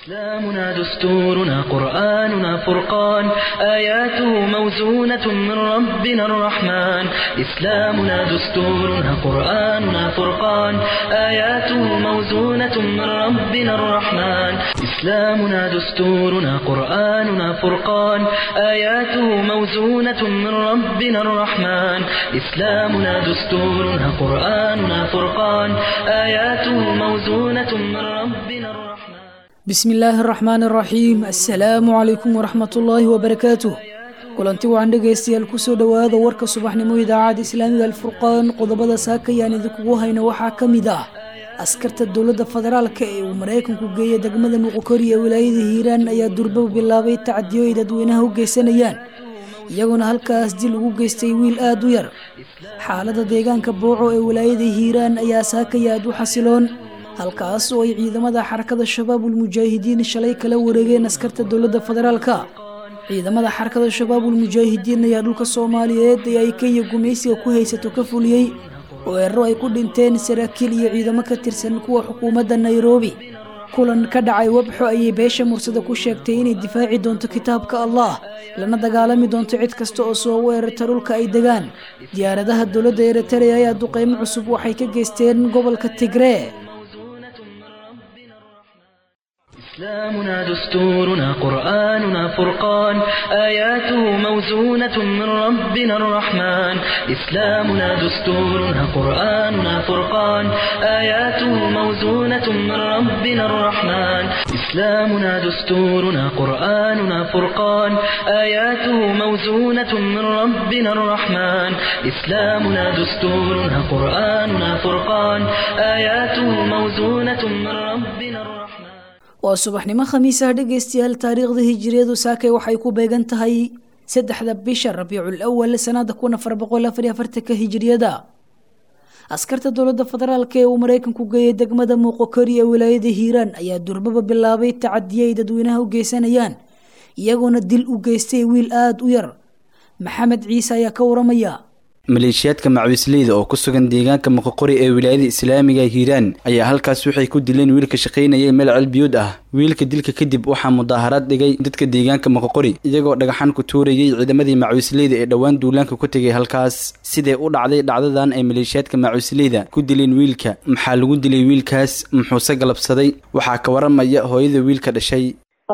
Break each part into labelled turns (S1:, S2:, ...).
S1: إسلامنا دستورنا قرآننا فرقان آياته موزونة من ربنا الرحمن إسلامنا دستورنا قرآننا فرقان آياته موزونة من ربنا الرحمن إسلامنا دستورنا قرآننا فرقان آياته موزونة من ربنا الرحمن إسلامنا دستورنا قرآننا فرقان آياته موزونة من ربنا الرحمن
S2: بسم illaahi araxmaan araxiim assalaamu calaykum waraxmat ullaahi wabarakaatuh kulanti wacan dhegaystayaal kusoo dhowaada warka subaxnimo idaacadda islaamiga alfurqaan qodobada saakayaan idinkugu hayno waxaa ka mid ah askarta dowladda federaalka ee uu maraykanku geeyay degmada muqokori ee wilaayada hiiraan ayaa durbaba bilaabay tacadiyo ay dadweynaha u geysanayaan iyagoona halkaas dil ugu geystay wiil aada u yar xaalada deegaanka booco ee wilaayada hiiraan ayaa saakaya aad u xasiloon halkaas oo ay ciidamada xarakada shabaabul mujaahidiin shalay kala wareegeen askarta dowladda federaalka ciidamada xarakada shabaabul mujaahidiin ayaa dhulka soomaaliyeed ee ay kenya gumaysiga ku haysato ka fuliyey oo eero ay ku dhinteen saraakiil iyo ciidamo ka tirsan kuwa xukuumadda nairobi kulan ka dhacay webxo ayay beesha mursada ku sheegtay inay difaaci doonto kitaabka allah lana dagaalami doonto cid kasta oo soo weerarta dhulka ay degaan diyaaradaha dowladda eritrea ayaa duqeymo cusub waxay ka geysteen gobolka tigree
S1: إسلامنا دستورنا قرآننا فرقان آياته موزونة من ربنا الرحمن إسلامنا دستورنا قرآننا فرقان آياته موزونة من ربنا الرحمن إسلامنا دستورنا قرآننا فرقان آياته موزونة من ربنا الرحمن إسلامنا دستورنا قرآننا فرقان آياته موزونة من ربنا الرحمن
S2: waa subaxnimo khamiis ah dhegaystayaal taariikhda hijiriyadu saakay waxay ku beegan tahay saddexda bisha rabiicul awal sanada kun afar boqol afar iyo afartanka hijiriyada askarta dowladda federaalk ee uu maraykanku geeyay degmada muuqokori ee wilaayada hiiraan ayaa durbaba bilaabay tacadiyo ay dadweynaha u geysanayaan iyagoona dil u geystay wiil aada u yar maxamed ciise ayaa ka waramaya
S3: maleeshiyaadka macawisleyda oo ku sugan deegaanka moqoqori ee wilaayada islaamiga hiiraan ayaa halkaas waxay ku dileen wiilka shaqaynayay meel celbiyuud ah wiilka dilka kadib waxaa mudaaharaad dhigay dadka deegaanka moqoqori iyagoo dhagaxan ku tuurayay ciidamadii macawisleyda ee dhowaan duulaanka ku tegay halkaas sidee u dhacday dhacdadan ay maleeshiyaadka macawisleyda ku dileen wiilka maxaa lagu dilay wiilkaas muxuuse galabsaday waxaa ka waramaya hooyada wiilka dhashay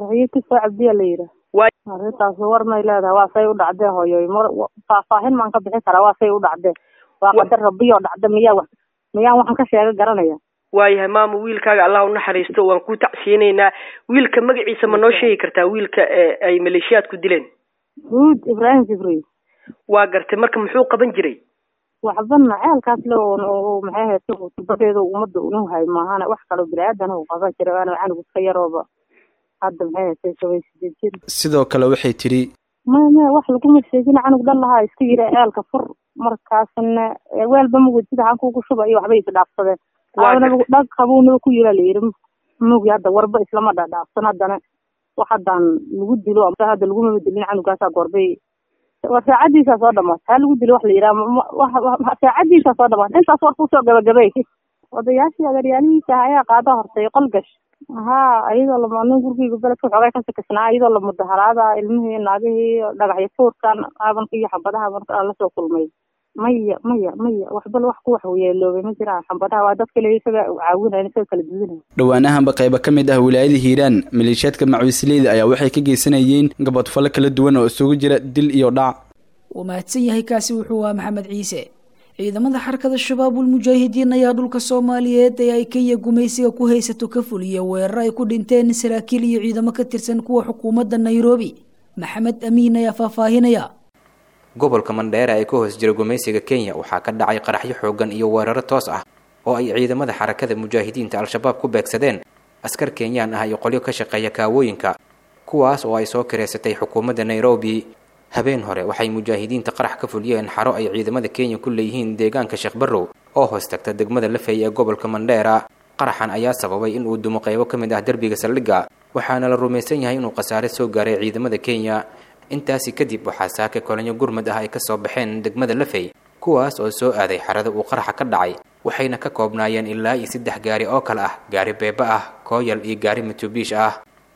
S4: arrintaas war may leedahay waa say u dhacdee hooyoy faahfaahin maan ka bixi karaa waa say u dhacdee waa qadar rabbiyo dhacda miyaa wax miyaan waxaan ka sheega garanaya
S5: waayahay maama wiilkaaga allah u naxariisto waan ku tacsiyeynaynaa wiilka magaciisa ma noo sheegi kartaa wiilka ay maleeshiyaadku dileen
S4: huud ibraahim jibriil
S5: waa gartay marka muxuu qaban jiray
S4: waxbana ceelkaas le maxay ahayd tubadeeda ummadda unu hay maahana wax kaloo bini-aadan uu qaban jiray waana canugu iska yarooba hadda maxay haysay toban sideed jir
S3: sidoo kale waxay tidhi
S4: maya maya wax laguma sheegin canug dhan lahaa iska yiri ceelka fur markaasna weelba mugud sida hankuugu shuba iyo waxbay isdhaafsadeen aabanagu dhag qabuunaba ku yira layiri mugi hadda warba islama dhadhaafsan haddana wax haddaan lagu dilo hadda lagumaba dilin canugaasaa goorbay war saacadiisaa soo dhamaatay ha lagu dilo wax la yiraa saacadiisaa soo dhamaatay intaas war kusoo gabagabay odayaashii adeeryaalihiisa ayaa qaada hortay qol gash haa iyadoo lamanin gurigeyga beledka xoogay ka sakasnaa iyadoo la mudaharaada ilmihii naagihii dhagaxyo tuurkan aabanka iyo xambadaha marka aan lasoo kulmay maya maya maya waxbal wax ku wax yeeloobay ma jiraan xambadaha waa dadka le isaga caawinayan isaga kala duwanaya
S3: dhowaanahanba qaybo ka mid ah wilaayada hiiraan maleeshiyaadka macawisleyda ayaa waxay ka geysanayeen gabadfalo kala duwan oo isugu jira dil iyo dhac
S2: wuu mahadsan yahay kaasi wuxuu ahaa maxamed ciise ciidamada xarakada shabaabul mujaahidiin ayaa dhulka soomaaliyeed ee ay kenya gumaysiga ku haysato ka fuliya weerar ay ku dhinteen saraakiil iyo ciidamo ka tirsan kuwa xukuumadda nairobi maxamed amiin ayaa faahfaahinaya
S6: gobolka mandheera ee ka hoos jira gumaysiga kenya waxaa ka dhacay qaraxyo xoogan iyo weeraro toos ah oo ay ciidamada xarakada mujaahidiinta al-shabaab ku beegsadeen askar kenyaan ah iyo qolyo ka shaqeeya kaawooyinka kuwaas oo ay soo kireysatay xukuumadda nairobi habeen hore waxay mujaahidiinta qarax ka fuliyeen xaro ay ciidamada kenya ku leeyihiin deegaanka sheekh barrow oo hoos tagta degmada lafey ee gobolka mandheera qaraxan ayaa sababay in uu dumo qaybo ka mid ah derbiga saldhigga waxaana la rumaysan yahay inuu khasaare soo gaaray ciidamada kenya intaasi kadib waxaa saake kolanyo gurmad ah ay ka soo baxeen degmada lafey kuwaas oo soo aaday xarada uu qaraxa ka dhacay waxayna ka koobnaayeen ilaa iyo saddex gaari oo kale ah gaari beeba ah kooyal iyo gaari mitubiish ah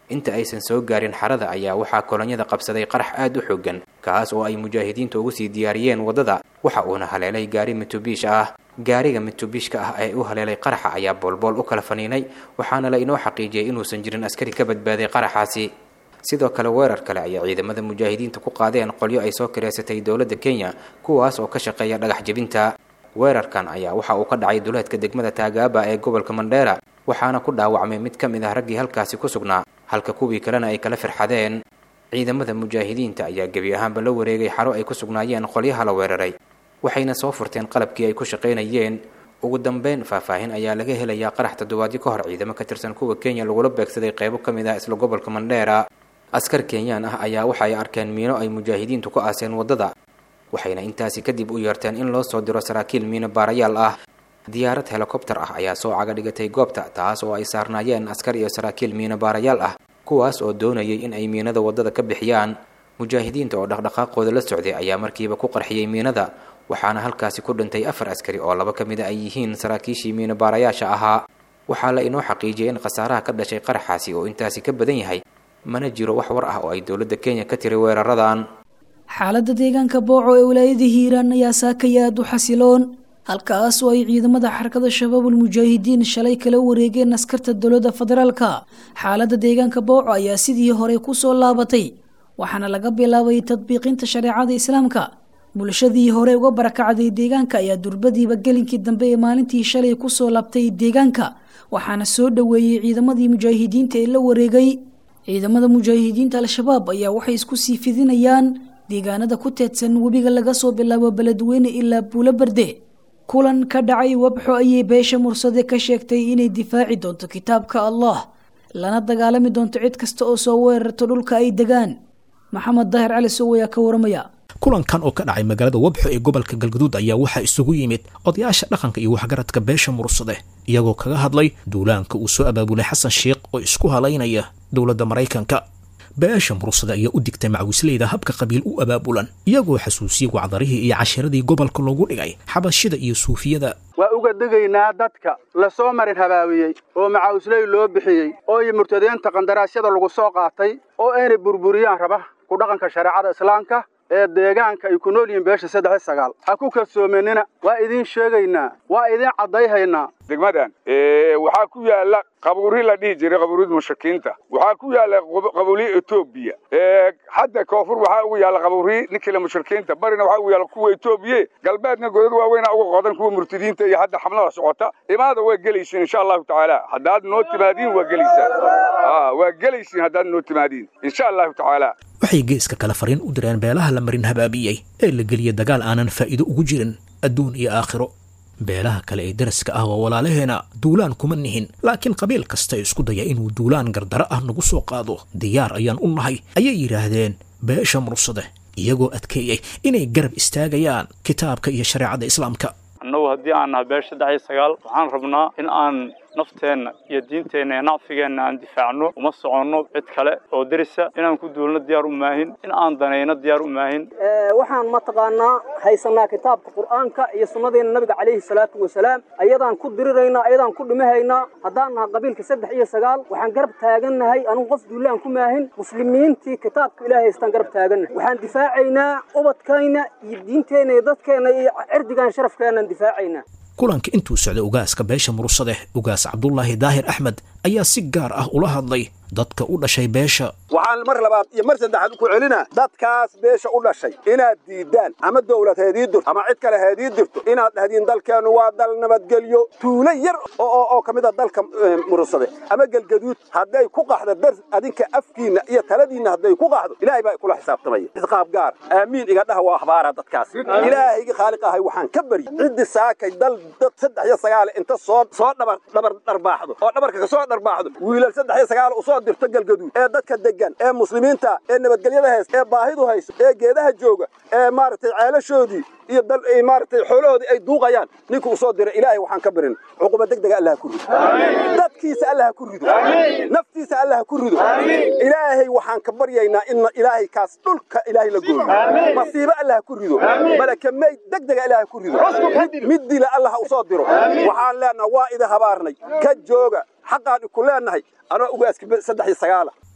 S6: inta aysan soo gaarin xarada ayaa waxaa kolonyada qabsaday qarax aad u xoogan kaas oo ay mujaahidiinta ugu sii diyaariyeen waddada waxa uuna haleelay gaari mitubiish ah gaariga mitubiishka ah ee u haleelay qaraxa ayaa boolbool u kala faniinay waxaana la inoo xaqiijiyey inuusan jirin askari ka badbaaday qaraxaasi sidoo kale weerar kale ayaa ciidamada mujaahidiinta ku qaadeen qolyo ay soo kireysatay dowladda kenya kuwaas oo ka shaqeeya dhagax jebinta weerarkan ayaa waxa uu ka dhacay duleedka degmada taagaaba ee gobolka mandheera waxaana ku dhaawacmay mid ka mid ah raggii halkaasi ku sugnaa halka kuwii kalena ay kala firxadeen ciidamada mujaahidiinta ayaa gebi ahaanba la wareegay xaro ay ku sugnaayeen qolyaha la weeraray waxayna soo furteen qalabkii ay ku shaqaynayeen ugu dambeyn faahfaahin ayaa laga helayaa qarax toddobaadyo ka hor ciidamo ka tirsan kuwa kenya lagula beegsaday qaybo ka mid ah isla gobolka mandheera askar kenyaan ah ayaa waxa ay arkeen miino ay mujaahidiintu ku aaseen waddada waxayna intaasi kadib u yeerteen in loo soo diro saraakiil miino baarayaal ah diyaarad helikobtar ah ayaa soo caga dhigatay goobta taas oo ay saarnaayeen askar iyo saraakiil miino baarayaal ah kuwaas oo doonayay in ay miinada waddada ka bixiyaan mujaahidiinta oo dhaqdhaqaaqooda la socday ayaa markiiba ku qarxiyey miinada waxaana halkaasi ku dhintay afar askari oo laba ka mid a ay yihiin saraakiishii miino baarayaasha ahaa waxaa la inoo xaqiijiyay in khasaaraha ka dhashay qaraxaasi oo intaasi ka badan yahay mana jiro wax war ah oo ay dowladda kenya ka tiri weeraradan
S2: xaaladda deegaanka booco ee wilaayada hiiraan ayaa saakaya aad u xasiloon halkaas oo ay ciidamada xarakada shabaabul mujaahidiin shalay kala wareegeen askarta dowladda federaalka xaaladda deegaanka booco ayaa sidii hore ku soo laabatay waxaana laga bilaabay tadbiiqinta shareecada islaamka bulshadii hore uga barakacday deegaanka ayaa durbadiiba gelinkii dambe ee maalintii shalay kusoo laabtay deegaanka waxaana soo dhoweeyey ciidamadii mujaahidiinta ee la wareegay ciidamada mujaahidiinta al-shabaab ayaa waxay isku sii fidinayaan deegaanada ku teedsan webiga laga soo bilaabo beledweyne ilaa buulo berde kulan ka dhacay wabxo ayay beesha mursade ka sheegtay inay difaaci doonto kitaabka allah lana dagaalami doonto cid kasta oo soo weerarto dhulka ay degaan maxamed daahir cali sow ayaa ka waramaya
S7: kulankan oo ka dhacay magaalada wabxo ee gobolka galgaduud ayaa waxaa isugu yimid odayaasha dhaqanka iyo waxgaradka beesha mursade iyagoo kaga hadlay duulaanka uu soo abaabulay xasan sheikh oo isku halaynaya dowladda maraykanka beesha mursade ayaa u digtay macwisleyda habka qabiil u abaabulan iyagoo xasuusiyey wacdarihii iyo cashiradii gobolka loogu dhigay xabashida iyo suufiyada
S8: waa uga degaynaa dadka la soo marin habaabiyey oo macaawisley loo bixiyey oo iyo murtadeenta qandaraasyada lagu soo qaatay oo aynay burburiyaan raba ku dhaqanka shareecada islaamka ee deegaanka ay ku nool yihiin beesha saddex iyo sagaal ha ku kalsoomanina waa idiin sheegaynaa waa idiin caddayhaynaa
S9: degmadan waxaa ku yaala qabuuri la dhihi jiray qabuurida mushrikiinta waxaa ku yaala qabuuriya etoobiya hadda koonfur waxaa ugu yaala qabuuri ninkila mushrikiinta barina waxaa ugu yaala kuwa etoobiye galbeedna godad waaweyna uga qodan kuwa murtadiinta iyo hadda xamlada socota imaada waa gelaysiin insha allahu tacaala haddaad noo timaadiin waa gelaysaan waa gelaysiin haddaad noo timaadiin insha allahu tacaala
S7: waxay geeska kale fariin u direen beelaha la marin habaabiyey ee la geliyay dagaal aanan faa'iido ugu jirin adduun iyo aakhiro beelaha kale ee daraska ah waa walaalaheena duulaan kuma nihin laakiin qabiil kasta isku daya inuu duulaan gardaro ah nagu soo qaado diyaar ayaan u nahay ayay yidhaahdeen beesha mursade iyagoo adkeeyey inay garab istaagayaan kitaabka iyo shareecada islaamka
S10: annagu haddii aan nahay beesha saddex iyo sagaal waxaan rabnaa in aan nafteenna iyo diinteenna iyo nacfigeenna aan difaacno uma soconno cid kale oo derisa inaan ku duulno diyaar u maahin in aan danayno diyaar u maahin
S11: waxaan mataqaanaa haysanaa kitaabka qur'aanka iyo sunnadeena nabiga calayhi salaatu wasalaam ayadaan ku diriraynaa ayadaan ku dhimahaynaa haddaan naha qabiilka saddex iyo sagaal waxaan garab taagannahay anugu qof duulaan ku maahin muslimiintii kitaabka ilaahay haystaan garab taagannahay waxaan difaacaynaa ubadkayna iyo diinteenna iyo dadkeenna iyo cirdigaan sharafkeenaan difaacaynaa
S7: kulanka intuu socday ugaaska beesha mursade ugaas cabdulaahi daahir axmed ayaa si gaar ah ula hadlay dadka u dhashay beesha
S12: waxaan mar labaad iyo mar saddexaad ku celinaa dadkaas beesha u dhashay inaad diidaan ama dawlad heedii dirto ama cid kale heedii dirto inaad dhahdiin dalkeennu waa dal nabadgelyo tuulo yar oo ka mid a dalka mursade ama gelgaduud hadday ku qaxdo dar adinka afkiinna iyo taladiinna hadday ku qaxdo ilaahay baa kula xisaabtamaya isqaab gaar aamiin iga dhaha waa akhbaara dadkaas ilaahayga khaaliq ahay waxaan ka baryi ciddi saakay dal dad saddex iyo sagaal inta soo soo dhabar dhabar dharbaaxdo oo dhabarka ka soo dharbaaxdo wiilal saddex iyo sagaal usoo dirto galgaduud ee dadka degan ee muslimiinta ee nabadgelyada haysta ee baahidu hayso ee geedaha jooga ee maaragtay ceelashoodii iyo dal maaragtay xoolahoodii ay duuqayaan ninka usoo diray ilaahay waxaan ka barin cuquba degdega allah ku rido dadkiisa allah ku rido naftiisa allah ku rido ilaahay waxaan ka baryaynaa in ilaahay kaas dhulka ilaahay la gooyo masiibo allah ku rido malaka meyd degdega ilaahay ku rido mid dila allah usoo diro waxaan leenaha waa idin habaarnay ka jooga xaqaan iku leenahay anoo ugaaska saddex iyo sagaala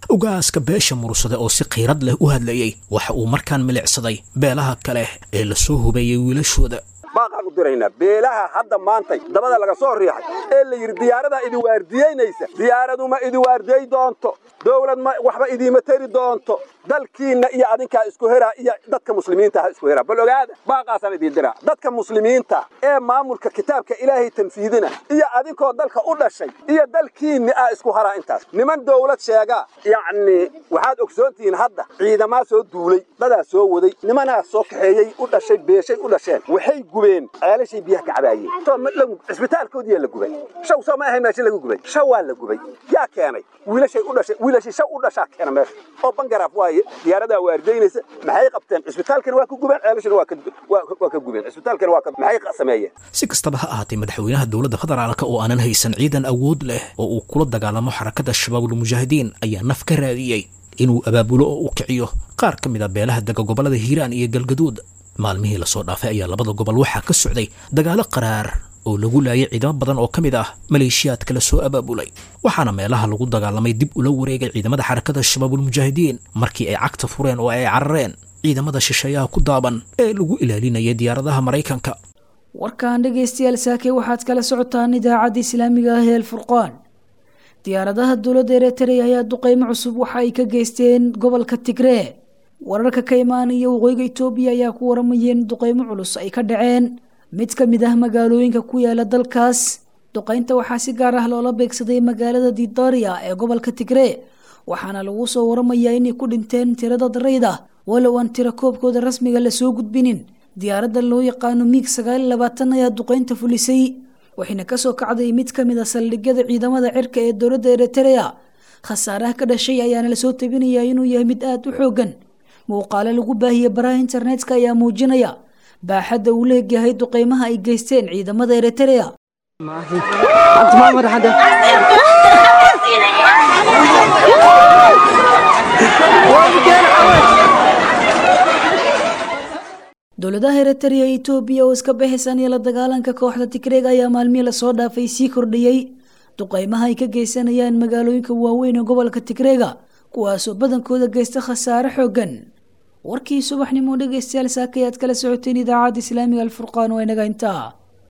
S7: ugaaska beesha mursade oo si khiirad leh u hadlayey waxa uu markaan milicsaday beelaha kale ee lasoo hubeeyey wiilashooda
S12: baaqaan u diraynaa beelaha hadda maantay dabada laga soo riixay ee la yidhi diyaaradaa idi waardiyeynaysa diyaaradu ma idi waardiyey doonto dowlad ma waxba idiima teri doonto dalkiinna iyo adinkaa isku heraa iyo dadka muslimiinta ha isku heraa bal ogaada baaqaasaan idiin diraa dadka muslimiinta ee maamulka kitaabka ilaahay tanfiidina iyo adinkoo dalka u dhashay iyo dalkiinni ah isku haraa intaas niman dowlad sheegaa yacni waxaad ogsoontihiin hadda ciidamaa soo duulay dadaa soo waday nimanaa soo kaxeeyey u dhashay beeshay u dhasheen waxay gubeen ceelashay biyaha ka cabaayeen cisbitaalkoodiyaa la gubay shaw soo ma ahay meesha lagu gubay shaw waa la gubay yaa keenay wiilashay u dhashay wiilashii shaw u dhashaa keena meesha oo bangaraaf waaye diyaaradaa waardaynaysa maxay qabteen cisbitaalkana waa ka gubeen ceelashana waa ka gubeen cisbitaalkana waa maxay sameeyeen
S7: si kastaba ha ahaatay madaxweynaha dowladda federaalka oo aanan haysan ciidan awood leh oo uu kula dagaalamo xarakada shabaabul mujaahidiin ayaa naf ka raadiyey inuu abaabulo oo u kiciyo qaar ka mid a beelaha dega gobollada hiiraan iyo galgaduud maalmihii lasoo dhaafay ayaa labada gobol waxaa ka socday dagaalo qaraar oo lagu laayay ciidamo badan oo ka mid ah maleeshiyaadka la soo abaabulay waxaana meelaha lagu dagaalamay dib ula wareegay ciidamada xarakada shabaabul mujaahidiin markii ay cagta fureen oo ay carareen ciidamada shisheeyaha ku daaban ee lagu ilaalinayay diyaaradaha maraykanka
S2: warkan dhegaystayaal saake waxaad kala socotaan idaacadda islaamiga ah ee alfurqaan diyaaradaha dowladda eritrea ayaa duqeymo cusub waxa ay ka geysteen gobolka tigree wararka ka imaanaya waqooyiga etoobiya ayaa ku waramayeen duqeymo culus ay ka dhaceen mid ka mid ah magaalooyinka ku yaala dalkaas duqeynta waxaa si gaar ah loola beegsaday magaalada didaria ee gobolka tigree waxaana lagu soo waramayaa inay ku dhinteen tirada darayda walow aan tiro koobkooda rasmiga lasoo gudbinin diyaaradda loo yaqaano miig sagaal iyo labaatan ayaa duqeynta fulisay waxayna kasoo kacday mid ka mid a saldhigyada ciidamada cirka ee dowladda eritrea khasaaraha ka dhashay ayaana lasoo tabinayaa inuu yahay mid aada u xoogan muuqaalo lagu baahiyey baraha internetka ayaa muujinaya baaxadda uu leegyahay duqeymaha ay geysteen ciidamada eritrea dowladaha eritrea iyo etoobiya oo iska baxaysanaya la dagaalanka kooxda tigreeg ayaa maalmihii lasoo dhaafay sii kordhiyey duqeymaha ay ka geysanayaan magaalooyinka waaweyn ee gobolka tigreega kuwaasoo badankooda geysta khasaare xoogan warkii subaxnimo dhegaystayaal saakayaad kala socoteen idaacadda islaamiga alfurqaan waa inaga intaa